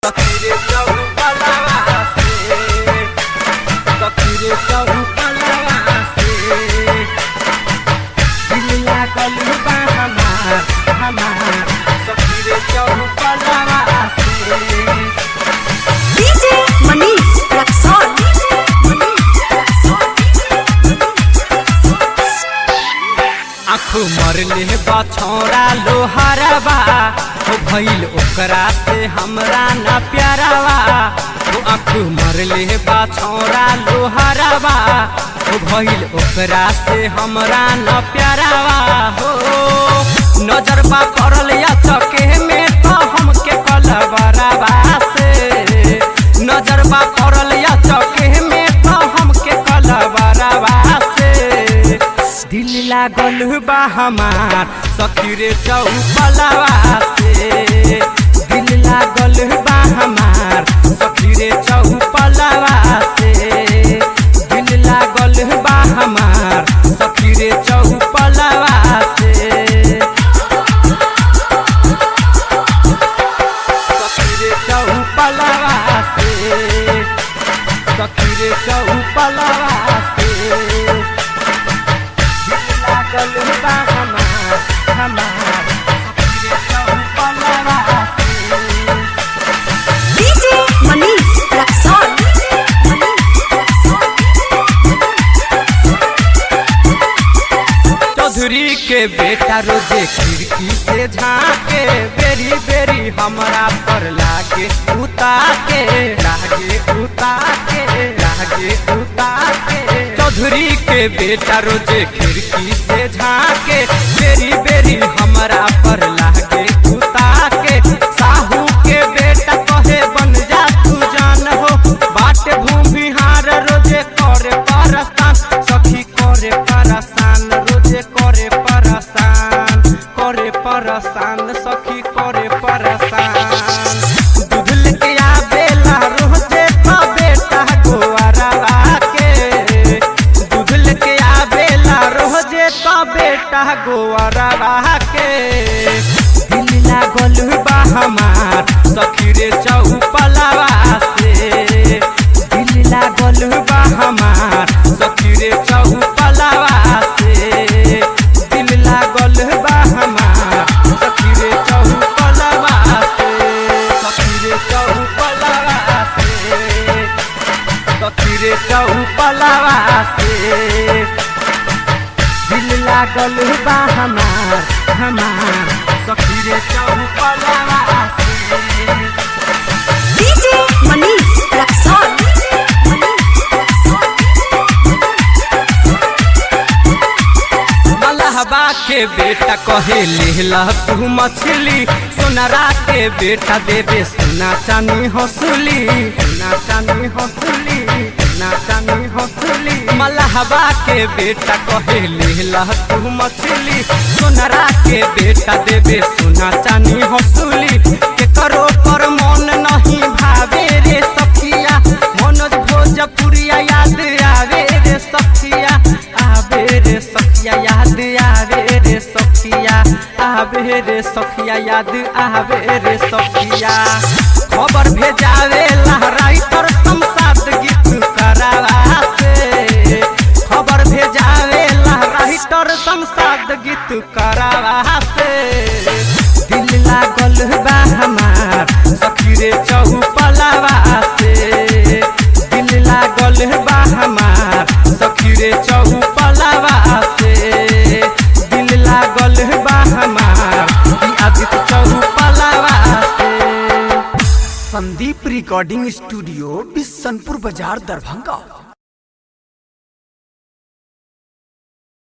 तकरे चौपलवा से तकरे चौपलवा से दिल लागल बा हमार हमार तकरे चौपलवा से DJ Manish Raksol. आँखू मरले बा छौरा लोहारबा हो भइल ओकरा से हमरा न प्यारावा हो आँखू मरले बा छौरा लोहारबा हो भइल ओकरा से हमरा न प्यारावा हो नजर बा पड़ल या चके में तो हमके कलबरावा से नजर बा पड़ल या चके में तो हमके कलबरावा से दिल लागल बा हमार सखीरे चौपलवा से दिल लागल बा हमार सखीरे चौपलवा से दिल लागल बा हमार सखीरे चौपलवा से सखीरे चौपलवा से सखीरे चौपलवा से लागल बा हमार हमार सखीरे चौपलवा से DJ Manish Raksol. चौधरी के बेटा रोजे खिड़की से झाके बेरी बेरी हमरा पर लागे उता के लागे उता के लागे उता के चौधरी के बेटा रोजे खिड़की से झाके बेरी बेरी हमरा पर लागे उता के साहू के बेटा कहे बन जा तू जान हो बाट भूमिहार रोजे करे परसान सखी करे परसान रोजे करे परसान करे परसान सखी करे परसान दूध लेके आवेला रोजे तो बेटा गोवारवा के दूध लेके आवेला रोजे तो बेटा गोवारवा के दिल लागल बा हमार सखी रे चौपलवा से दिल लागल बा हमार सखी रे चौपलवा से दिल लागल बा हमार सखी रे चौपलवा से सखी रे चौपलवा से सखी रे चौपलवा से दिल लागल बा हमार हमार सखी रे चौपलवा से DJ Manish Raksol. मलहबा के बेटा कहे लेला तू मछली सोनरा के बेटा देवे सोना चानी हंसुली सोना चानी हंसुली सोना चानी हंसुली मलहबा के बेटा कहे लेला तू मछली सोनरा के बेटा देवे सोना चानी हंसुली के करो पर मन नहीं भावे रे सखिया मनोज भोजपुरिया याद आवे रे सखिया आवे रे सखिया याद आवे रे सखिया आवे रे सखिया याद आवे रे सखिया खबर भेजावे लहराई पर संसाद गीत करावा से खबर भेजावे लहराई तर संसाद गीत करावा से दिल लागल बा हमार सखी रे चौपलवा से दिल लागल बा हमार सखी रे चौपलवा से दिल लागल बा हमार ई आदित्य चौपलवा से संदीप रिकॉर्डिंग स्टूडियो बिशनपुर बाजार दरभंगा